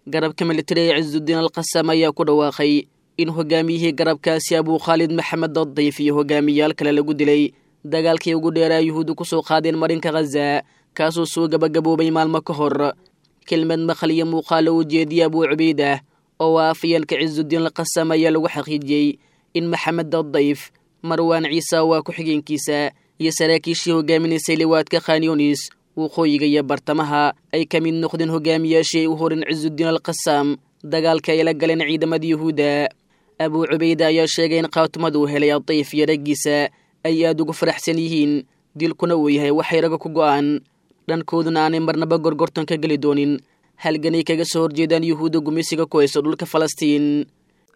garabka militari ee cisudiin alqasam ayaa ku dhawaaqay in hogaamiyihii garabkaasi abuu khaalid maxamed adayf iyo hogaamiyaal kale lagu dilay dagaalkii ugu dheeraa yuhuuddu ku soo qaadeen marinka khaza kaasoo soo gabagaboobay maalmo ka hor kelmad maqal iyo muuqaalo uu jeediyey abuu cubaydah oo ah afayeenka cisudiin alqasam ayaa lagu xaqiijiyey in maxamed adayf marwaan ciise waa ku-xigeenkiisa iyo saraakiishii hogaaminaysay liwaadka khanyonis waqooyiga iyo bartamaha ay ka mid noqdeen hogaamiyaashii ay u horin cisudiin alqasam dagaalka ay la galeen ciidamada yuhuudda abuu cubayda ayaa sheegay in khaatumada uu helay adayf iyo raggiisa ay aada ugu faraxsan yihiin dilkuna uu yahay waxay raga ku go'aan dhankooduna aanay marnaba gorgortan ka geli doonin halganay kaga soo horjeedaan yuhuudda gumeysiga ku hayso dhulka falastiin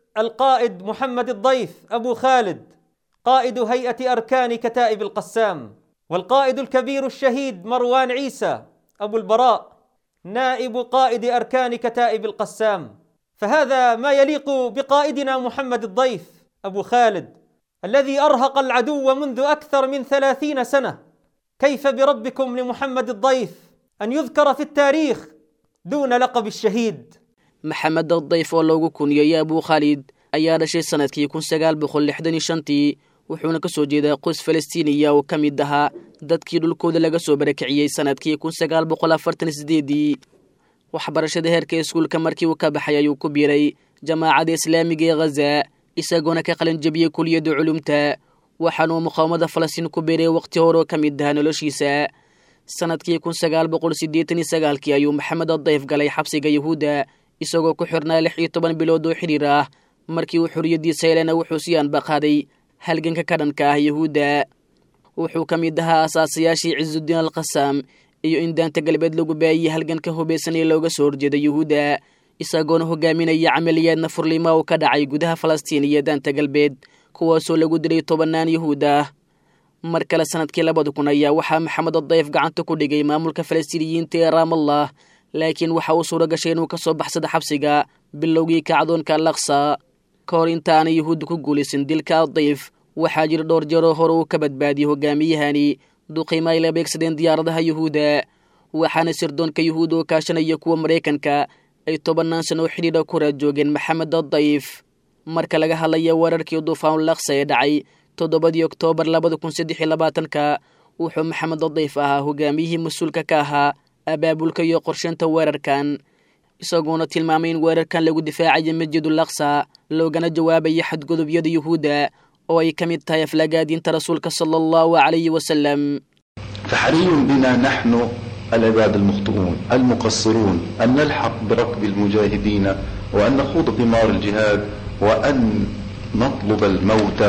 القائد محمد الضيف ابو خالد قائد هيئه اركان كتائب القسام والقائد الكبير الشهيد مروان عيسى ابو البراء نائب قائد اركان كتائب القسام فهذا ما يليق بقائدنا محمد الضيف ابو خالد الذي ارهق العدو منذ اكثر من ثلاثين سنه كيف بربكم لمحمد الضيف ان يذكر في التاريخ دون لقب الشهيد maxamed adayf oo loogu kuniyey abuu khaalid ayaa dhashay sanadkii kun sagaal boqol lixdan iyo shantii wuxuuna ka soo jeedaa qoys falastiiniya oo ka mid ahaa dadkii dhulkooda laga soo barakiciyey sanadkii kun sagaal boqol afartan sideedii waxbarashada heerka iskuulka markii uu ka baxay ayuu ku biiray jamaacadda islaamiga ee khaza isagoona ka qalin jabiyey kuliyadda culumta waxaanuu muqaawamada falastiin ku biiray waqti hore oo ka mid ahaa noloshiisa sanadkii kun sagaal boqol siddeetan iyo sagaalkii ayuu maxamed adayf galay xabsiga yuhuudda isagoo ku xirnaa lix iyo toban bilood oo xidhiir ah markii uu xorriyaddiisa helena wuxuu si aanbaqaaday halganka ka dhanka ah yuhuudda wuxuu ka mid ahaa asaasayaashii cisudiin alqasam iyo in daanta galbeed lagu baayiyey halganka hubaysan ee looga soo horjeeda yuhuudda isagoona hogaaminaya camaliyaadna furlima uu ka dhacay gudaha falastiin iyo daanta galbeed kuwaasoo lagu dilay tobannaan yuhuud ah mar kale sanadkii labada kun ayaa waxaa maxamed adayf gacanta ku dhigay maamulka falastiiniyiinta ee raamallah laakiin waxa uu suuro gashay inuu ka soo baxsada xabsiga bilowgii kacdoonka alaqsa ka hor inta aanay yuhuudda ku guulaysan dilka adayf waxaa jira dhowr jeeroo hore uu ka badbaadiyey hogaamiyahani duqiima ay la beegsadeen diyaaradaha yuhuudda waxaana sirdoonka yuhuudda oo kaashanaya kuwa maraykanka ay tobannaan sano oo xidhiidha ku raad joogeen maxamed adayf marka laga hadlaya weerarkii duufaanulaqsa ee dhacay toddobadii oktoobar labada kun saddex iyo labaatanka wuxuu maxamed adayf ahaa hogaamiyihii mas-uulka ka ahaa abaabulka iyo qorsheynta weerarkan isagoona tilmaamay in weerarkan lagu difaacayo masjidul aqsa loogana jawaabayo xadgudubyada yuhuudda oo ay ka mid tahay aflagaadiinta rasuulka sala allahu calayhi wasalam فحري بنا نحن العباد المخطئون المقصرون أن نلحق بركب المجاهدين وأن نخوض ثمار الجهاد وأن نطلب الموت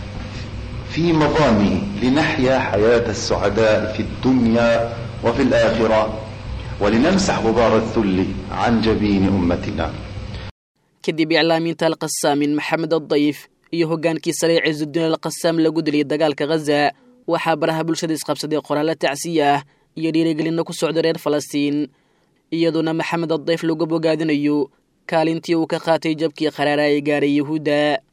في مظانه لنحيا حياة السعداء في الدنيا وفي الآخرة ولنمسح غبار الذل عن جبين أمتنا kadib iclaaminta alqasaamin maxamed adayf iyo hoggaankii sare cisudiin alqasaam lagu dilay dagaalka khaza waxaa baraha bulshada isqabsaday qoraalla tacsiya ah iyo dhiirigelinna ku socda reer falastiin iyadoona maxamed adayf lagu bogaadinayo kaalintii uu ka qaatay jabkii qaraara ee gaaray yuhuudda